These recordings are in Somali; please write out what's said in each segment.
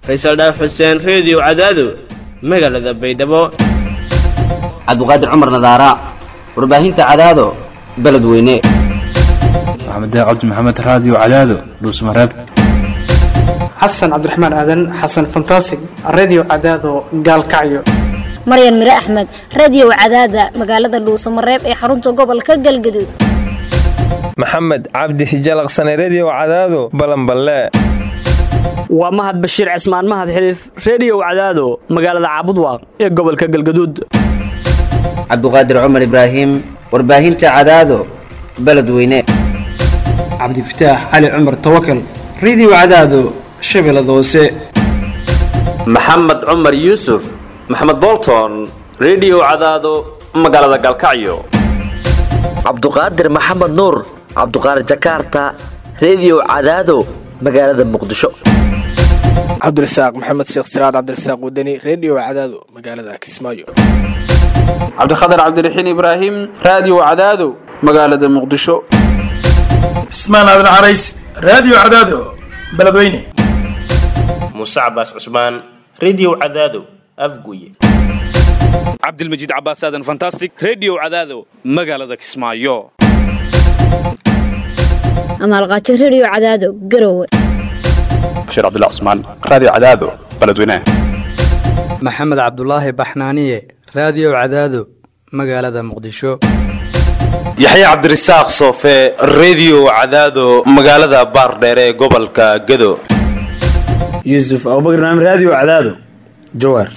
faysal dhaaf xuseen reediyo cadaado magaalada baydhabo cabdiqaadir cumar nadaara warbaahinta cadaado beledweyne maxamed cabdi maxamed raadiyo cadaado dhuusmareeb xasan cabdiraxmaan aadan xasan fantasig redio cadaado gaalkacyo maryan mire axmed radiyow cadaada magaalada dhuusamareeb ee xarunta gobolka galgaduud maxamed cabdi hijalaqsane rediyow cadaado balanballe waa mahad bashiir cismaan mahad xiliif rediyow cadaado magaalada caabudwaaq ee gobolka galgaduud cabdiqaadir cumar ibraahim warbaahinta cadaado beledweyne cabdifataax cali cumar tawakal redio cadaado shabeellada hoose maxamed cumar yuusuf maxamed bolton rediyow cadaado magaalada galkacyo cabduqaadir maxamed nuur cabduqaadir jakarta rediyow cadaado magaalada muqdisho cabdirasaaq maxamed sheekh siraad cabdirasaaq wadani rediyo cadaado magaalada kismaayo cabdikhatar cabdiraxiin ibraahim raadiyo cadaado magaalada muqdisho cismaan aadan carays raadiyo cadaado beledweyne muuse cabaas cusmaan rediyo cadaado afguye cabdilmajiid cabaas aadan fantastic rediyo cadaado magaalada kismaayo amaalqaajo rediyo cadaado garowe bashiir cabdullah cusmaan raadiyo cadaado beledweyne maxamed cabdulaahi baxnaaniye raadiyo cadaado magaalada muqdisho yaxye cabdirasaaq soofe rediyo cadaado magaalada baardheere ee gobolka gado yuusuf abubakar naam raadiyo cadaado jawaar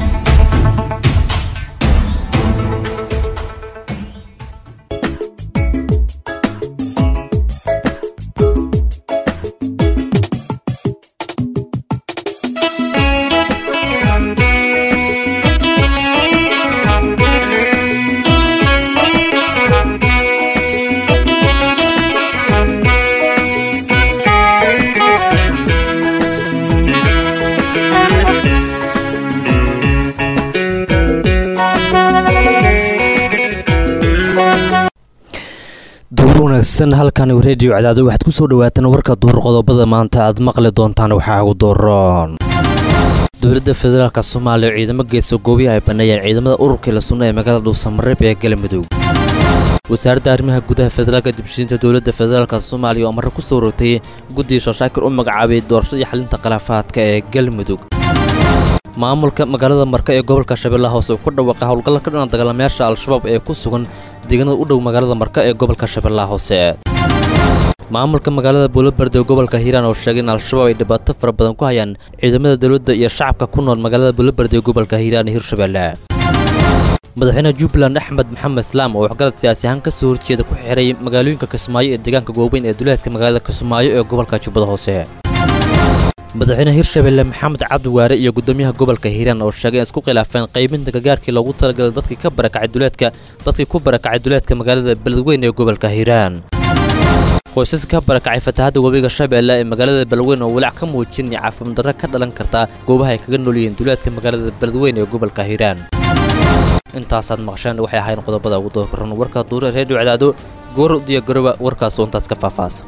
wanaagsan halkan rediyo cadaado waxaad ku soo dhawaataan warka duur qodobada maanta aad maqli doontaan waxaa ugu dooron dowladda federaalk soomaaliya oo ciidamo geesa goobihi ay banneeyeen ciidamada ururkii la sunna ee magaalada dhuusamareeb ee galmudug wasaaradda arrimaha gudaha federaalka dibshiinta dowladda federaalk soomaaliya oo marre ku soo rogtay guddiga shashaakir u magacaabay doorashadii xalinta khilaafaadka ee galmudug maamulka magaalada marka ee gobolka shabeellaha hoose uu ku dhawaaqa howlgalla ka dhana dagaalamayaasha al-shabaab ee ku sugan deegaanada u dhow magaalada marka ee gobolka shabeellaha hoose maamulka magaalada buulaberde ee gobolka hiiraan oo sheegay in al-shabaab ay dhibaato fara badan ku hayaan ciidamada dowladda iyo shacabka ku nool magaalada buulaberde ee gobolka hiiraan ee hirshabeelle madaxweyne jubbaland axmed maxamed islaam oo waxgalad siyaasi ahaan ka soo horjeeda ku xiray magaalooyinka kismaayo ee deegaanka gooweyn ee duleedka magaalada kismaayo ee gobolka jubbada hoose madaxweyne hirshabelle maxamed cabdi waare iyo gudoomiyaha gobolka hiiraan oo sheegay in isku khilaafeen qaybinta gargaarkii loogu talagalay dadkii ka barakacay duleedka dadkii ku barakacay duleedka magaalada beledweyn ee gobolka hiiraan qoysas ka barakacay fatahadda webiga shabeelle ee magaalada beledweyn oo walaac ka muujinaya caafimaad darro ka dhalan karta goobaha ay kaga nool yihiin duleedka magaalada beledweyn ee gobolka hiiraan intaasaad maqsheen waxay ahayn qodobada ugu doorkaran warka duure reediyo cadaado goor diya garoba warkaasoo intaas ka faafaasa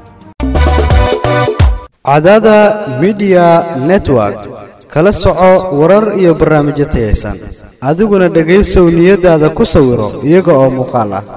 cadaada midiya network kala soco warar iyo barnaamijyo tayaysan adiguna dhegaysow niyadaada ku sawiro iyaga oo muuqaal ah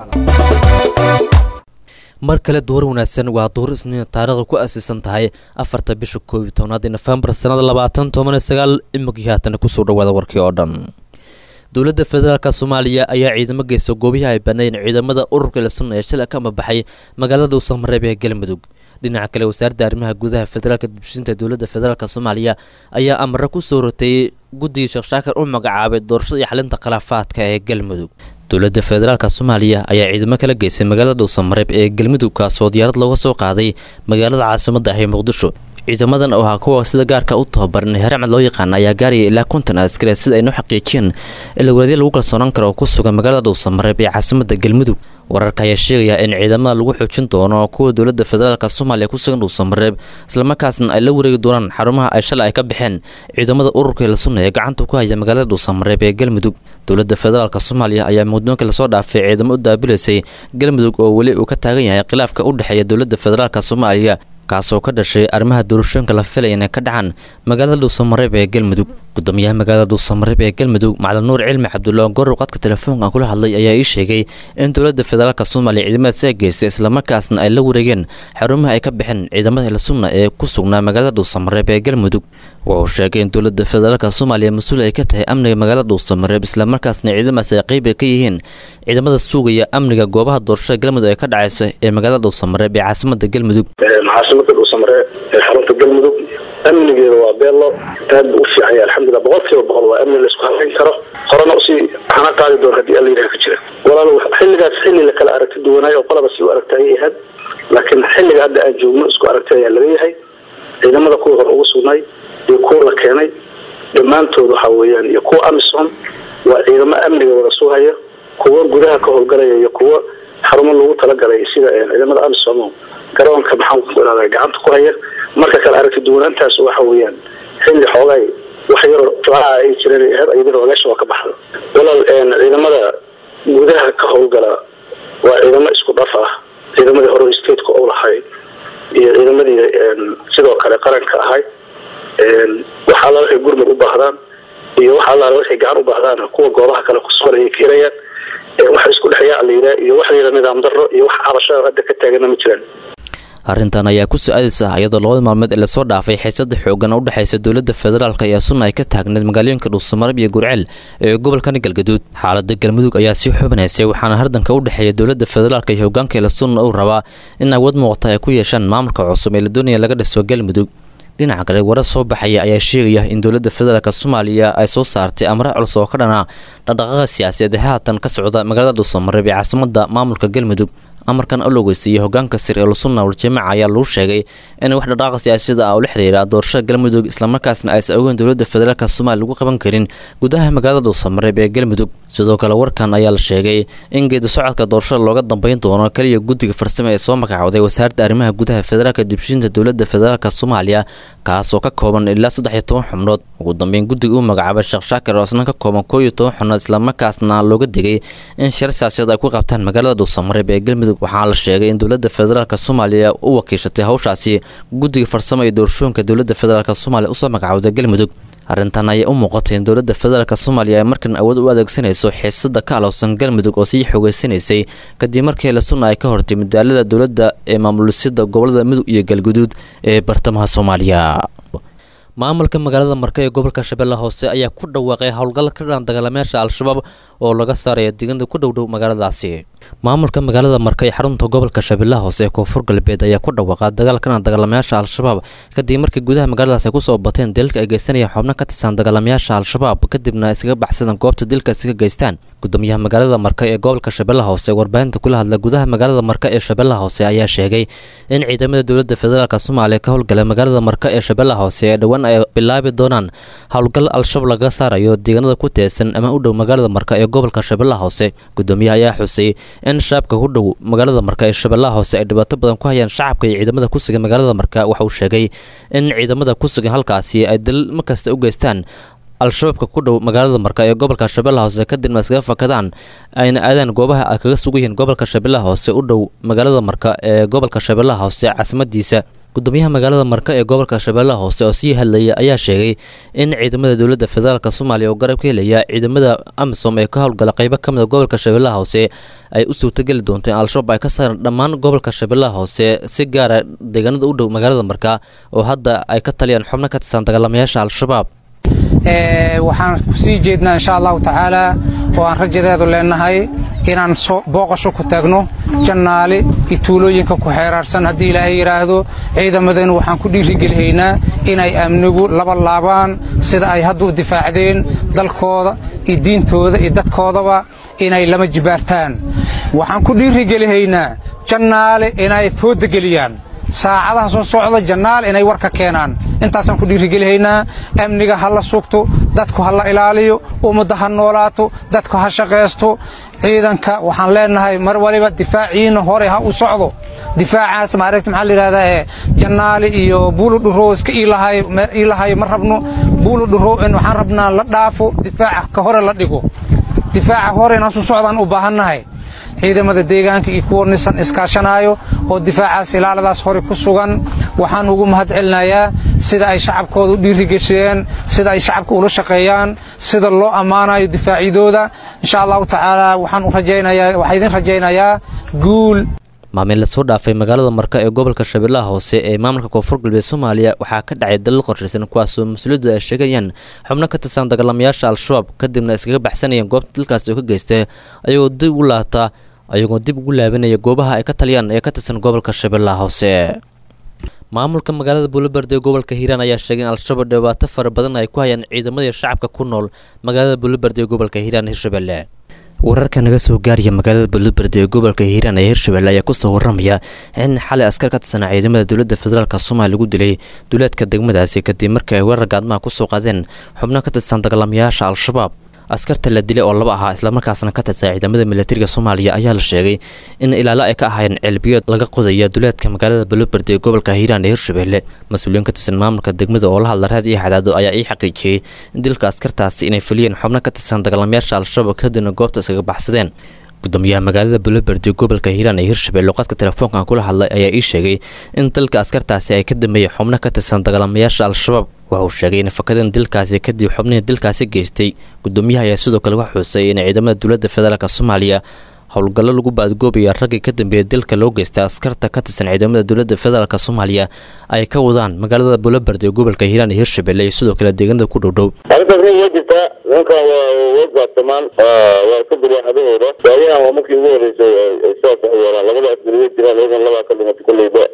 mar kale duur wanaagsan waa duur isniin taariikhda ku asiisan tahay afarta bisha koob iyo tobnaad ee nofembar sannada labaatan toban iyo sagaal imikii haatana kusoo dhawaada warkii oo dhan dowladda federaalk soomaaliya ayaa ciidamo geysta goobihii ay bannaeyeen ciidamada ururka la sunna ee shalay ka mabaxay magaalada dhuusamareeb ee galmudug dhinaca kale wasaaradda arrimaha gudaha federaalka dibshinta dowladda federaalk soomaaliya ayaa amare ku soo rotayey guddigii sheekh shaakir u magacaabay doorashada iyo xalinta khilaafaadka ee galmudug dowladda federaalk soomaaliya ayaa ciidamo kala geysay magaalada dhuusamareeb ee galmudug kaasoo diyaarad looga soo qaaday magaalada caasimadda ah ee muqdisho ciidamadan oo ahaa kuwa sida gaarka u tababaran ee haramcad loo yaqaana ayaa gaaraya ilaa konton askare sida aynu xaqiijiyeen ilawaradya lagu kalsoonaan karo oo ku sugan magaalada dhuusamareeb ee caasimadda galmudug wararka ayaa sheegaya in ciidamada lagu xoojin doono kuwa dowladda federaalk soomaaliya ku sugan dhuusamareeb islamarkaasna ay la wareegi doonaan xarumaha ay shalay ay ka baxeen ciidamada ururka la sunna ee gacanta ku haya magaalada dhuusamareeb ee galmudug dowladda federaalk soomaaliya ayaa mudoonkii lasoo dhaafay ciidamo u daabilaysay galmudug oo weli uu ka taagan yahay khilaafka u dhexeeya dowladda federaalk soomaaliya kaasoo ka dhashay arrimaha doorashooyinka la filaya inay ka dhacaan magaalada dhuusamareeb ee galmudug gudoomiyaha magaalada dhuusamareeb ee galmudug macalin nuur cilmi cabdulla gorow qadka telefoonkan kula hadlay ayaa ii sheegay in dowladda federaalk soomaaliya ciidamada saa geystay islamarkaasna ay la wareegeen xarumaha ay ka baxeen ciidamada hilsunna ee ku sugnaa magaalada dhuusamareeb ee galmudug wuxuu sheegay in dowladda federaalk soomaaliya mas-uul ay ka tahay amniga magaalada dhuusamareeb islamarkaasna ciidamadaas ay qeyb ka yihiin ciidamada sugaya amniga goobaha doorashada galmudug ee ka dhacaysa ee magaalada dhuusamareeb ee caasimada galmudug caasimada dhuusamareeb ee xarunta galmudug amnigeeda waa beelo aad buu u fiican yahay alxamdulilah boqol kiiba boqol waa amni la isku halayn karo horena usii hana qaadi doon haddii alla yidhaha ka jira walaal xilligaas xilli la kala aragti duwanaayo oo qolaba si u aragta ayay ahayd laakiin xilliga hadda aan joogno isku aragti ayaa laga yahay ciidamada kuwa hor ugu sugnay iyo kuwa la keenay dhammaantood waxa weeyaan iyo kuwa amisom waa ciidamo amniga wada sugaya kuwa gudaha ka howlgalaya iyo kuwa xarumo lagu talagalay sida ciidamada amisom garoonka maxaan ku irahdaa gacanta ku haya marka kale aragti duwanaantaas waxa weeyaan xilli xoogay wax yaroo tlaa ay jireen ahayd ayadana ogaasha waa ka baxda walaal ciidamada gudaha ka howlgala waa ciidamo isku dhaf ah ciidamadii hore stateka u lahay iyo ciidamadii sidoo kale qaranka ahay wax alla waxay gurmud u baahdaan iyo wax alla waxay gacan u baahdaan kuwa goobaha kale kusugan ayay keenayaan waxa isku dhexyaa la yidhaha iyo wax la yidhaha nidaam darro iyo wax cabashada hadda ka taagana ma jiraan arrintan ayaa ku so-aadaysa iyadoo labada maalmeed ee lasoo dhaafay xiisada xoogan oo u dhexaysa dowladda federaalk iyo sunna ay ka taagneed magaalooyinka dhuusamareeb iyo gurceel ee gobolkani galgaduud xaalada galmudug ayaa sii xubinaysay waxaana hardanka u dhexeeya dowladda federaalk iyo hogaanka ila sunna uu rabaa in awood muuqata ay ku yeeshaan maamulka cusub ee la doonaya laga dhiso galmudug dhinaca kale warar soo baxaya ayaa sheegaya in dowladda federaalk soomaaliya ay soo saartay amre culus oo ka dhana dhaqdhaqaaqa siyaasadeed ee haatan ka socda magaalada dhuusamareeb ee caasimada maamulka galmudug amarkan oo logeysiiyey hogaanka sir ee lusunna waljamaaca ayaa lagu sheegay in wax dhaqaaqa siyaasada ah oo la xiriira doorashada galmudug islamarkaasna aysan ogeyn dowladda federaalk soomaaliya lagu qaban karin gudaha magaalada dhuusamareeb ee galmudug sidoo kale warkan ayaa la sheegay in geedi socodka doorashada looga dambeyn doono kaliya guddiga farsamo ee soo magacooday wasaaradda arrimaha gudaha federaalka dibshinta dowladda federaalk soomaaliya kaasoo ka kooban ilaa saddex iyo toban xubnood ugu dambeyn guddiga uu magacaabay sheekh shaakir oo isna ka kooban koo iyo toban xubnood islamarkaasna looga digay in shir siyaasiyad ay ku qabtaan magaalada dhuusamareeb ee galmudug waxaa la sheegay in dowladda federaalk soomaaliya u wakiishatay hawshaasi guddiga farsamo iyo doorashooyinka dowladda federaalk soomaaliya usoo magacowday galmudug arrintan ayaa u muuqatay in dowladda federaalk soomaaliya ay markan awood u adeegsanayso xiisada ka alowsan galmudug oo sii xoogeysanaysay kadib markii lasunna ay ka hortay mudaalada dowladda ee maamulisida gobolada mudug iyo galguduud ee bartamaha soomaaliya maamulka magaalada marka ee gobolka shabeelle hoose ayaa ku dhawaaqay howlgal ka dhan dagaalamayaasha al-shabaab oo laga saaraya deegaanada ku dhowdhow magaaladaasi maamulka magaalada marka ee xarunta gobolka shabeellaha hoose ee koonfur galbeed ayaa ku dhawaaqa dagaal ka dhan dagaalamayaasha al-shabaab kadib markii gudaha magaaladaasi ay kusoo bateen dilka ay geysanayeen xubno ka tirsan dagaalamayaasha al-shabaab kadibna ay iskaga baxsadeen goobta dilkaasi ka geystaan gudoomiyaha magaalada marka ee gobolka shabeellaha hoose warbaahinta kula hadla gudaha magaalada marka ee shabeellaha hoose ayaa sheegay in ciidamada dowladda federaalk soomaaliya ka howlgala magaalada marka ee shabeellaha hoose ee dhowaan ay bilaabi doonaan howlgal al-shabaab laga saarayo deegaanada ku teesan ama u dhow magaalada marka ee gobolka shabeellaha hoose gudoomiyaha ayaa xusay in shacabka ku dhow magaalada marka ee shabeellaha hoose ay dhibaato badan ku hayaan shacabka iyo ciidamada ku sugan magaalada marka waxa uu sheegay in ciidamada ku sugan halkaasi ay dalil markasta u geystaan al-shabaabka ku dhow magaalada marka ee gobolka shabeellaha hoose kadibna iskaga fakadaan ayna aadaan goobaha ay kaga sugan yihiin gobolka shabeellaha hoose u dhow magaalada marka ee gobolka shabeellaha hoose caasimadiisa gudoomiyaha magaalada marka ee gobolka shabeellaha hoose oo sii hadlaya ayaa sheegay in ciidamada dowladda federaalk soomaaliya oo garab ka helaya ciidamada amisom ee ka howlgala qeybo ka mid a gobolka shabeellaha hoose ay u suurtageli doonto in al-shabaab ay ka saaraan dhammaan gobolka shabeellaha hoose si gaara deegaanada u dhow magaalada marka oo hadda ay ka taliyaan xubno ka tirsan dagaalamayaasha al-shabaab waxaan kusii jeednaa insha allahu tacaala oo aan rajadeedu leenahay inaan booqasho ku taagno jannaale iyo tuulooyinka ku xeeraarsan haddii ilaahay yidhaahdo ciidamadeennu waxaan ku dhiirigelihaynaa inay amnigu laba laabaan sida ay hadda u difaacdeen dalkooda iyo diintooda iyo dadkoodaba inay lama jibaartaan waxaan ku dhiirigelihaynaa jannaale inay fooda geliyaan saacadaha soo socda jannaal inay war ka keenaan intaasaan ku dhiirigelihaynaa amniga ha la sugto dadku ha la ilaaliyo ummadda ha noolaato dadku ha shaqaysto ciidanka waxaan leenahay mar waliba difaaciina hore ha u socdo difaacaas maaragta maxaa la yidhahdaa ee jannaali iyo buulu dhuro iska iilahayo iilahayo ma rabno buulu dhuro in waxaan rabnaa la dhaafo difaaca ka hore la dhigo difaaca hore inaan su socdaan u baahannahay ciidamada deegaanka iyo kuwa nisan iskaashanaayo oo difaacaas ilaaladaas hore ku sugan waxaan ugu mahad celinayaa sida ay shacabkooda u dhiirigeshiyeen sida ay shacabka ula shaqeeyaan sida loo ammaanayo difaacyadooda insha allahu tacaala waxaan u rajaynayaa waxaa idin rajaynayaa guul maalmin lasoo dhaafay magaalada marka ee gobolka shabeellaha hoose ee maamulka koonfur galbeed soomaaliya waxaa ka dhacay dalal qorshaysan kuwaasoo mas-uuliyadda ay sheegayaan xubno ka tirsan dagaalamayaasha al-shabaab kadibna iskaga baxsanayeen goobta dalkaasi oo ka geystay ayagoo dib ugu laabta ayagoo dib ugu laabanaya goobaha ay ka taliyaan ee ka tirsan gobolka shabeellaha hoose maamulka magaalada buulaberde ee gobolka hiiraan ayaa sheegay in al-shabaab dhibaato fara badan ay ku hayaan ciidamadii shacabka ku nool magaalada buulaberde ee gobolka hiiraan hirshabelle wararka naga soo gaaraya magaalada buulaberde ee gobolka hiiraan ee hirshabelle ayaa kusoo waramaya in xalay askar ka tirsan ciidamada dowladda federaalk soomaaliya lagu dilay duleedka degmadaasi kadib markii ay weerar gaadmaha kusoo qaadeen xubno ka tirsan dagaalamayaasha al-shabaab askarta la dilay oo laba ahaa islamarkaasna ka tirsan ciidamada militariga soomaaliya ayaa la sheegay in ilaalo ay ka ahaayeen ceelbiyood laga qodaya duleedka magaalada buulaberde ee gobolka hiiraan ee hirshabelle mas-uuliyiin ka tirsan maamulka degmada oo la hadla raad iyo xadaado ayaa ii xaqiijiyey in dilka askartaasi inay fuliyeen xubno ka tirsan dagaalamayaasha al-shabaab kadibna goobta iskaga baxsadeen gudoomiyaha magaalada buulaberde gobolka hiiraan ee hirshabelle oo qadka telefoonkan kula hadlay ayaa ii sheegay in dalka askartaasi ay ka dambeeyeen xubno ka tirsan dagaalamayaasha al-shabaab waxa uu sheegay in fakadeen dilkaasi kadib xubnihii dilkaasi geystay gudoomiyaha ayaa sidoo kale wax xuusay in ciidamada dowladda federaalk soomaaliya howlgallo lagu baadgoobaya raggii ka dambeeyay dilka loo geystay askarta ka tirsan ciidamada dowladda federaalk soomaaliya ay ka wadaan magaalada buulaberde ee gobolka hiiraan iyo hirshabelle iyo sidoo kale deegaanada ku dhowdhow arrintaas way jirtaa nimankan waa way gaabsamaan waa iska diraaxadahooda waayahan waa markii ugu horeysay ay sidaas wax yeelaan labada askari way jiraan iyagan labaa ka dhimatay kolleyba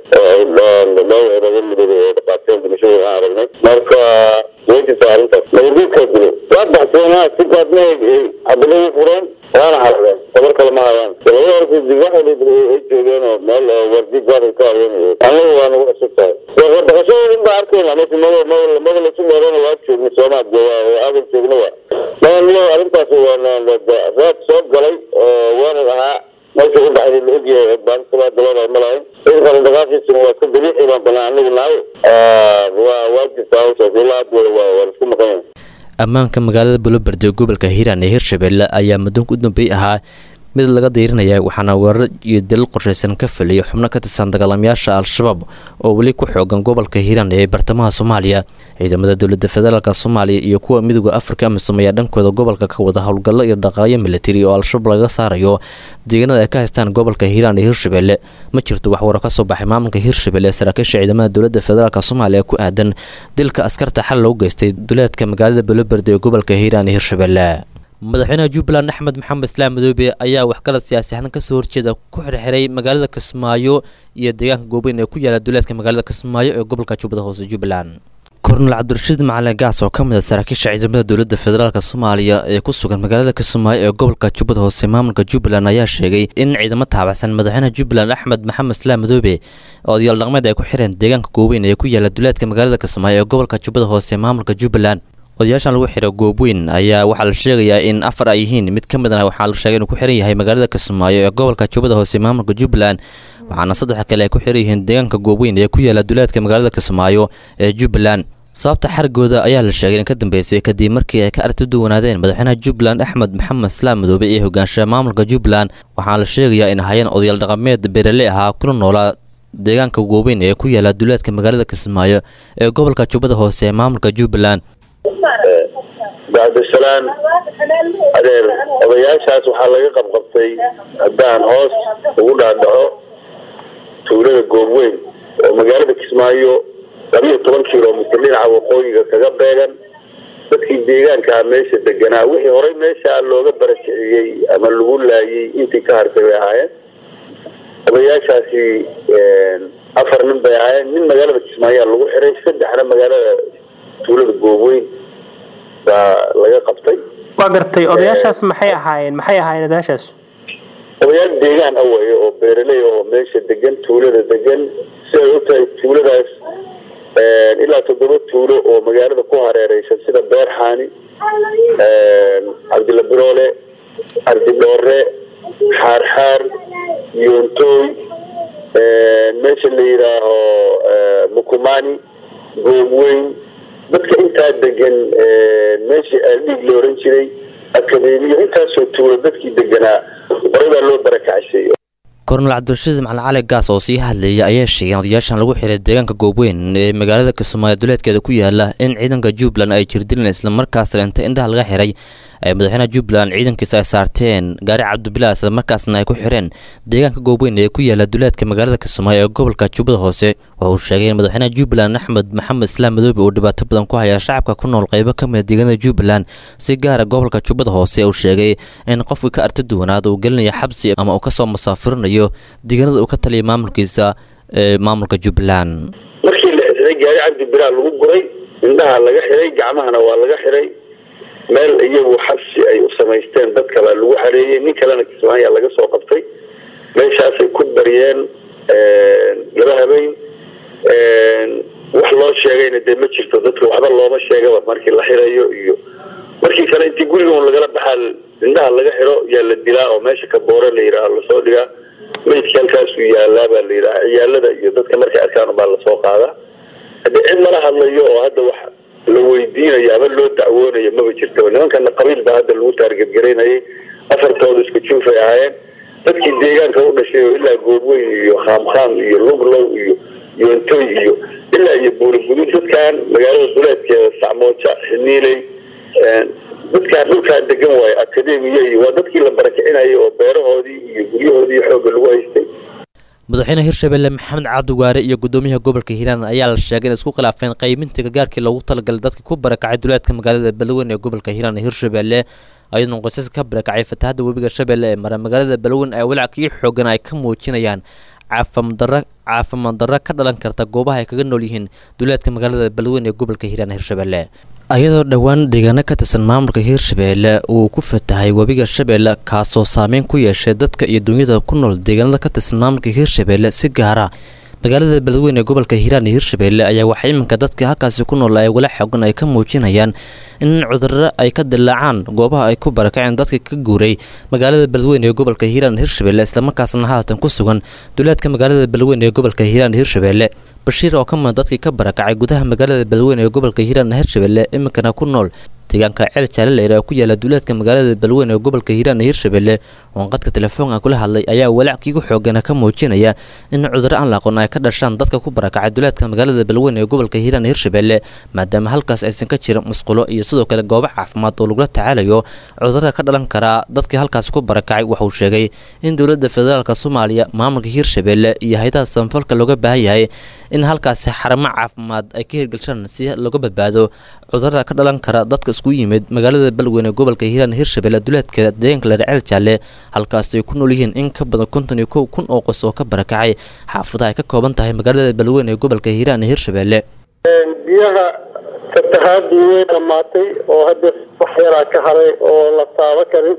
loo laga midoobay oo dhaqaateen dhimashadooda aan aragnay marka way jirtaa arrintaas nabadgeedkaa dilo waa baxseenaa si gaadna xabado u fureen waana harageen tabar kale ma hayaan labada horta wax waliba ay joogeen oo meel wardi gaadal ka hayeen anagu waa nagu cusub tahay dhaqashadooda in baa arkayna marka mada mada mada lasu meelana waa joogna soomaa oo aadan joogna waa maya arrintaas waa raad soo galay oo weerar ahaa meesha u dhacday la ogyahay baanisabaa dabada ma lahayn ciidanka dhaqaashiisuna waa iska dabiici baan banaan anagu nahay waa waa jirtaa hawshaas ilaa hadda waa waa laisku maqan yahay ammaanka magaalada buulaberde ee gobolka hiiraan ee hirshabelle ayaa muddoonka u dambeey ahaa mid laga dayrinaya waxaana weerar iyo dalil qorshaysan ka fuliyay xubno ka tirsan dagaalamayaasha al-shabaab oo weli ku xoogan gobolka hiiraan ee bartamaha soomaaliya ciidamada dowladda federaalk soomaaliya iyo kuwa midooda afrika amisom ayaa dhankooda gobolka ka wada howlgallo iyo dhaqaaqyo militari oo al-shabaab laga saarayo deegaanada ay ka haystaan gobolka hiiraan iyo hirshabelle ma jirto wax waro ka soo baxay maamulka hirshabelle ee saraakiisha ciidamada dowladda federaalk soomaaliya ku aadan dilka askarta xal loo geystay duleedka magaalada buulaberde ee gobolka hiiraan iyo hirshabelle madaxweynaha jubbaland axmed maxamed islaam madoobe ayaa waxgalad siyaasi ahaan kasoo horjeeda ku xirxiray magaalada kismaayo iyo deegaanka goobeyn ee ku yaala duleedka magaalada kismaayo ee gobolka jubbada hoose jubbaland kornel cabdirashiid macalin gaas oo ka mid a saraakiisha ciidamada dowladda federaalk soomaaliya ee ku sugan magaalada kismaayo ee gobolka jubbada hoose maamulka jubbaland ayaa sheegay in ciidamo taabacsan madaxweynaha jubbaland axmed maxamed islaam madoobe oo odayaal dhaqmeed ay ku xireen deegaanka goobeyn ee ku yaala duleedka magaalada kismaayo ee gobolka jubbada hoose maamulka jubbaland odayaashan lagu xiro goobweyn ayaa waxaa la sheegayaa in afar ay yihiin mid ka midna waxaa la sheegay inuu ku xiran yahay magaalada kismaayo ee gobolka jubbada hoose maamulka jubbaland waxaana saddex kale ay ku xiran yihiin deegaanka goobweyn ee ku yaala duleedka magaalada kismaayo ee jubbaland sababta xarigooda ayaa la sheegay in ka dambeysay kadib markii ay ka aragti duwanaadeen madaxweynaha jubbaland axmed maxamed islaam madoobe ee hogaanshaha maamulka jubbaland waxaana la sheegayaa in hayeen odayaal dhaqameed beerale ahaa kuna noolaa deegaanka goobeyn ee ku yaala duleedka magaalada kismaayo ee gobolka jubbada hoose ee maamulka jubbaland bacdisalaan adeer odayaashaas waxaa laga qabqabtay haddaan hoos ugu dhaadhaco tuulada goobweyn oo magaalada kismaayo labiyo toban kilomitr dhinaca waqooyiga kaga beegan dadkii deegaankaa meesha deganaa wixii horey meeshaa looga barakiciyey ama lagu laayay intii ka hartay bay ahaayeen odayaashaasi afar nin bay ahaayeen nin magaalada kismaayaa lagu xiray saddexna magaalada tuulada goobweyn baa laga qabtay waa gartay odayaashaas maxay ahaayeen maxay ahaayeen odayaashaas odayaal deegaan ah waye oo beeraley oo meesha degan tuulada degan siday u tahay tuuladaas ilaa toddoba tuulo oo magaalada ku hareereysan sida beerxaani cabdilla biroole cabdidhoore xaarxaar yoontooy meesha la yidhaaho mukumani goobweyn dadka intaa degan meeshii aaldhiig la oran jiray akadeemiyo intaasoo tuulo dadkii deganaa horey baa loo barakacsiy kornel cabdirashiid macalin cali gaas oo sii hadlayay ayaa sheegay in odayaashan lagu xiray deegaanka goobweyn ee magaalada kismaayo duleedkeeda ku yaala in ciidanka jubbaland ay jirdileen islamarkaasna inta indhaha laga xiray ay madaxweynaha jubbaland ciidankiisa ay saarteen gaari cabdibilaa islamarkaasna ay ku xireen deegaanka goobweyn ee ku yaala duleedka magaalada kismaayo ee gobolka jubbada hoose waxa uu sheegay in madaxweynaha jubbaland axmed maxamed islaam madoobe uu dhibaato badan ku haya shacabka ku nool qaybo ka mida deegaanada jubbaland si gaara gobolka jubbada hoose uu sheegay in qofkii ka arti duwanaad uu gelinayo xabsi ama uu kasoo masaafurinayo deegaanada uu ka taliyay maamulkiisa ee maamulka jubbaland markii la xiray gaari cabdibilaa lagu guray indhaha laga xiray gacmahana waa laga xiray meel iyagu xabsi ay u samaysteen dadka baa lagu xareeyey nin kalena kismaayaa laga soo qabtay meeshaasay ku daryeen laba habeen wax loo sheegayna dee ma jirto dadka waxba looma sheegaba markii la xirayo iyo markii kale intii guriga un lagala baxaa indhaha laga xiro yaa la dilaa oo meesha ka boore la yidhaaha lasoo dhigaa meydka halkaasuu yaalaa baa la yidhaha ciyaalada iyo dadka markay arkaan baa lasoo qaadaa haddii cid lala hadlayo oo hadda wax la weydiinayo ama loo dacwoonayo maba jirtaba nimankana qabiil baa hadda lagu taargetgaraynayay afartooda isku juufay ahaayeen dadkii deegaanka u dhashay oo ilaa goobweyn iyo khaamkhaam iyo luglow iyo yoontoy iyo ilaa iyo buurigudud dadkan magaalada duleedkeeda sacmooja xiniiley dadkaan dhulkaan degan waayo akademiya iyo waa dadkii la barakicinayay oo beerahoodii iyo guryahoodii xoogga lagu haystay madaxweyne hirshabelle maxamed cabdiwaare iyo gudoomiyaha gobolka hiiraan ayaa la sheegay in isku khilaafeen qayminta gargaarkii loogu talagalay dadka ku barakacay duleedka magaalada beledweyn ee gobolka hiiraan ee hirshabelle ayadoona qoysaska ka barakacay fatahada webiga shabeelle ee mara magaalada beledweyn ay walaac kii xoogan ay ka muujinayaan caafimaaddarra caafimaad darro ka dhalan karta goobaha ay kaga nool yihiin duleedka magaalada beledweyn ee gobolka hiiraan ee hirshabelle ayadoo dhowaan deegaano ka tirsan maamulka hiirshabeelle uu ku fatahay webiga shabeelle kaasoo saameyn ku yeeshay dadka iyo dunyada ku nool deegaanada ka tirsan maamulka hiirshabeelle si gaara magaalada beledweyn ee gobolka hiiraan iyo hiirshabeelle ayaa waxaa iminka dadka halkaasi ku nool ay wala xoogan ay ka muujinayaan in cudurro ay ka dilaacaan goobaha ay ku barakaceen dadka ka guuray magaalada beledweyn ee gobolka hiiraan hiirshabeelle islamarkaasna haatan ku sugan duleedka magaalada beledweyn ee gobolka hiiraan hiirshabeelle bashiir oo ka mida dadkii ka barakacay gudaha magaalada beledweyn ee gobolka hiiraan hiirshabeelle iminkana ku nool deegaanka ceel jaalaleer oo ku yaala duleedka magaalada beledweyn ee gobolka hiiraan hiirshabeelle oon qadka telefoonka kula hadlay ayaa walaac kiigu xoogana ka muujinaya in cudurro aan la aqoon ay ka dhashaan dadka ku barakacay duleedka magaalada beledweyn ee gobolka hiiraan hiirshabeelle maadaama halkaas aysan ka jirin musqulo iyo sidoo kale goobo caafimaad oo lagula tacaalayo cudurrada ka dhalan karaa dadkii halkaas ku barakacay waxauu sheegay in dowladda federaalk soomaaliya maamulka hiirshabeelle iyo hay-adaha samafalka looga baahan yahay in halkaasi xaramo caafimaad ay ka hirgelshaan si looga badbaado cudurrada ka dhalan kara dadka isku yimid magaalada beledweyn ee gobolka hiiraan hiirshabeelle duleedkeeda deegaanka ladhaceel jaalle halkaas ay ku nool yihiin in ka badan konton iyo kow kun oo qos oo ka barakacay xaafadaha ay ka kooban tahay magaalada beledweyn ee gobolka hiiraan hiirshabeelle biyaha fatahaadii way dhammaatay oo hadda wax yaraa ka haray oo la taabo karin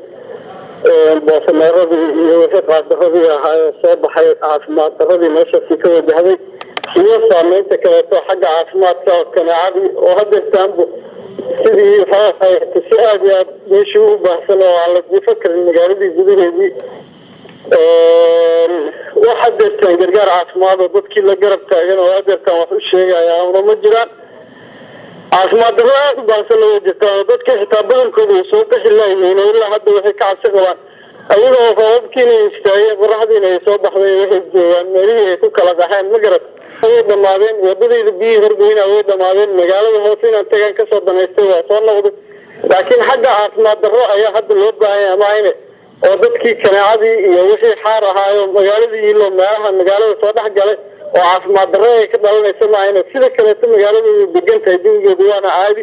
boosameeradii iyo wixii qaadaradii ahaayoo soo baxay caafimaad daradii meeshaasi ka wajahday iyo saameynta kaleeto xagga caafimaadka kaneecadii oo hadeertaanbu sidii waxaa si aada iyo aad meeshii u baahsan oo aan la jiifo karin magaaladii gudaheedii wax hadeertaan gargaar caafimaad oo dadkii la garab taagan oo hadeertaan wax u sheegaya una ma jiraan caafimaad darro aada u baahsan laga jirtaa oo dadkii xitaa badankooda ay soo bixi laayihiin oo ilaa hadda waxay ka cabsi qabaan ayagoo roobabkiina istaageen qoraxdiina ay soo baxday waxay joogaan meelihii ay ku kala qaxeen ma garat way dhamaadeen wadadayda biyihii horgeyna way dhamaadeen magaalada hoose inaan tagaan kasoo danaystay waa soo noqday laakiin xagga caafimaad darro ayaa hadda loo baahan yahay maayne oo dadkii kaneecadii iyo wixii xaar ahaayo magaaladii ilo meelaha magaalada soo dhex galay oo caafimaad darro ay ka dhalanaysa maayne sida kaleeto magaaladooda degan tahay jawigeedu waana caadi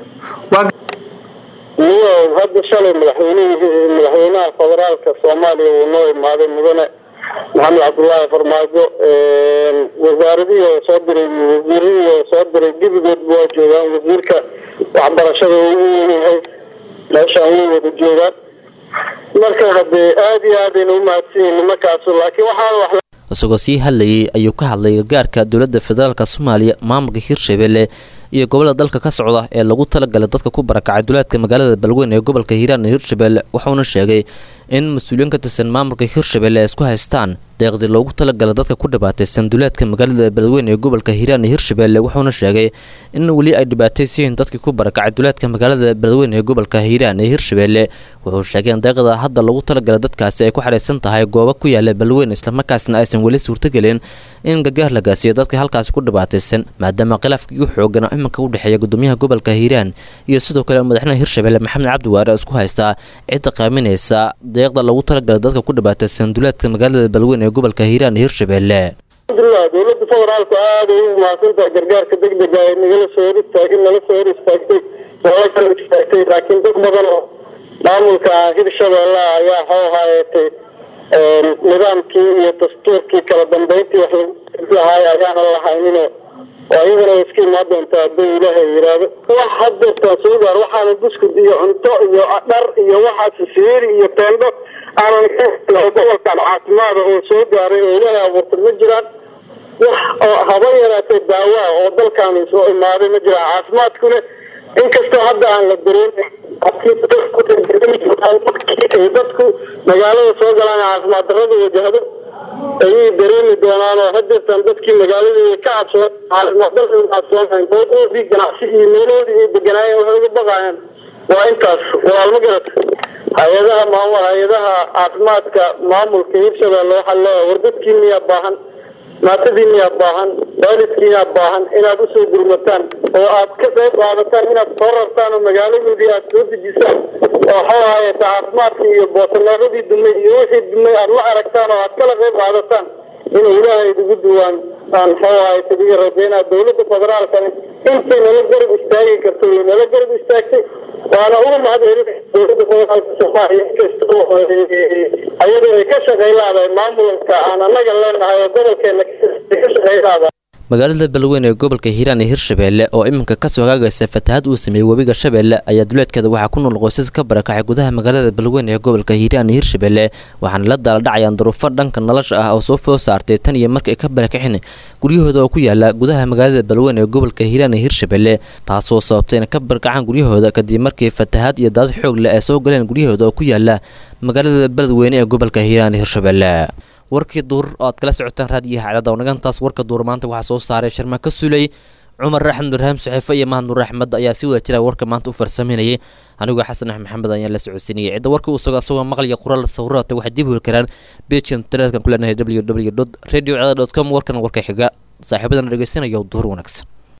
iyo hadda shalay madaxweynihii madaxweynaha federaalka soomaaliya uu noo imaaday mudane maxamed cabdullaahi farmaajo wasaaradihii oo soo diray wasiiradii oo soo diray gebigoodba waa joogaan wasiirka waxbarashada ugu yahay meeshaan way wada joogaan marka haddee aada iyo aadayna u mahadsanyihin nimankaasu laakiin waxaa wax isagoo sii hadlayay ayuu ka hadlay gargaarka dowladda federaalk soomaaliya maamulka hiirshabeelle iyo gobolada dalka ka socda ee lagu talagalay dadka ku barakacay duleedka magaalada balweyn ee gobolka hiiraan iyo hirshabelle wuxuuna sheegay in mas-uuliyiin ka tirsan maamulka hirshabelle ay isku haystaan deeqdii loogu talagalay dadka ku dhibaataysan duleedka magaalada beledweyne ee gobolka hiiraan iyo hirshabelle wuxuuna sheegay in weli ay dhibaataysiyiin dadkii ku barakacay duleedka magaalada beledweyne ee gobolka hiiraan iyo hirshabelle wuxuu sheegay in deeqda hadda loogu talagalay dadkaasi ay ku xaraysan tahay goobo ku yaala beledweyne islamarkaasna aysan weli suurtagelin in gargaar la gaasiyo dadka halkaasi ku dhibaataysan maadaama khilaafkii u xoogan oo iminka u dhexeeya gudoomiyaha gobolka hiiraan iyo sidoo kale madaxweynaha hirshabelle maxamed cabdi waare oo isku haystaa cidda qaaminaysa deeqda loogu talagalay dadka ku dhibaataysan duleedka magaalada beledweyne ee gobolka hiiraan iyo hirshabelle alxamdulilah dowladda federaalku aada ay u mahadsantahay gargaarka degdega ee nagala soo hor istaagay nala soo hor istaagtay nala kala istaagtay laakiin dad badan oo maamulka hirshabelle ayaa xoo hayeetay nidaamkii iyo dastuurkii kala dambeyntii wax lagu lahaay ayaana lahayninoo oo iyagana iska imaan doontaa hadduu ilaahay yidhaahdo wax hadeertaan soo gaar waxaana buskud iyo cunto iyo dhar iyo waxaas siiri iyo teendho aanan gobolkan caafimaada oo soo gaaray oo ilaahay abuurtay ma jiraan wax oo haba yaraatee daawaa oo dalkaani soo imaaday ma jiraan caafimaadkune inkastoo hadda aan la dareemin ay dadku magaalada soo galaan caafimaad darrada wajahdo ayay dareemi doonaan oo hadeertan dadkii magaaladii ka cabsoo caafimaad darrada cabsoonayn boodoodii ganacsi iyo meeloodii ay deganaayeen waxay uga baqayaan waa intaas walaalma garata hay-adaha maamul hay-adaha caafimaadka maamulka hirshabelle waxaa leeyahay war dadkiiniyaa baahan maatadiiniyaa baahan waalidkiinaa baahan inaad usoo gurmataan oo aad ka qayb qaadataan inaad soo rartaan oo magaaladoodii aad soo dejisaan oo waxaa hayata caafimaadka iyo boosanaadadii dumay iyo wixii dumay aad la aragtaan oo aad kala qayb qaadataan inay ilaahay idigu duwaan aan maxuu hayata idiga rajeynaa dowladda federaalkani intay nala garab istaagi karto way nala garab istaagtay waana uga mahad celin dowladda federaalka soomaaliya inkastoo ayadoo ay ka shaqaylaadahay maamulka aan annaga leenahay oo gobolkeena ka shaqaylaada magaalada beledweyne ee gobolka hiiraan iyo hirshabelle oo iminka kasoo hagaagaysa fatahaad uu sameeyey webiga shabeelle ayaa duleedkeeda waxaa ku nool qoysas ka barakacay gudaha magaalada beledweyne ee gobolka hiiraan iyo hirshabelle waxaana la daaladhacayaan duruufo dhanka nolosha ah oo soo foo saartay tan iyo markii ay ka barakaceen guryahooda oo ku yaala gudaha magaalada beledweyne ee gobolka hiiraan iyo hirshabelle taasoo sababtay inay ka barakacaan guryahooda kadib markii fatahaad iyo daad xoog leh ay soo galeen guryahooda oo ku yaala magaalada beledweyne ee gobolka hiiraan iyo hirshabelle warkii duur oo aad kala socotaan raadiyaha cadada wanagantaas warka duur maanta waxaa soo saaray sharma ka sulay cumar raxmed nurhaam saxiifo iyo mahad nuur axmed ayaa si wada jira warka maanta u farsameynayay anigoo xasan axmed maxamed ayaan la socodsiinayay cidda warka uu sugo asagoo maqliya qoraal sawirata waxay dib heli karaan beejkan taleedkan ku leenahay w w dot radio cada dot com warkan warka xiga saaxiibadan dhegeysanayo duur wanaagsan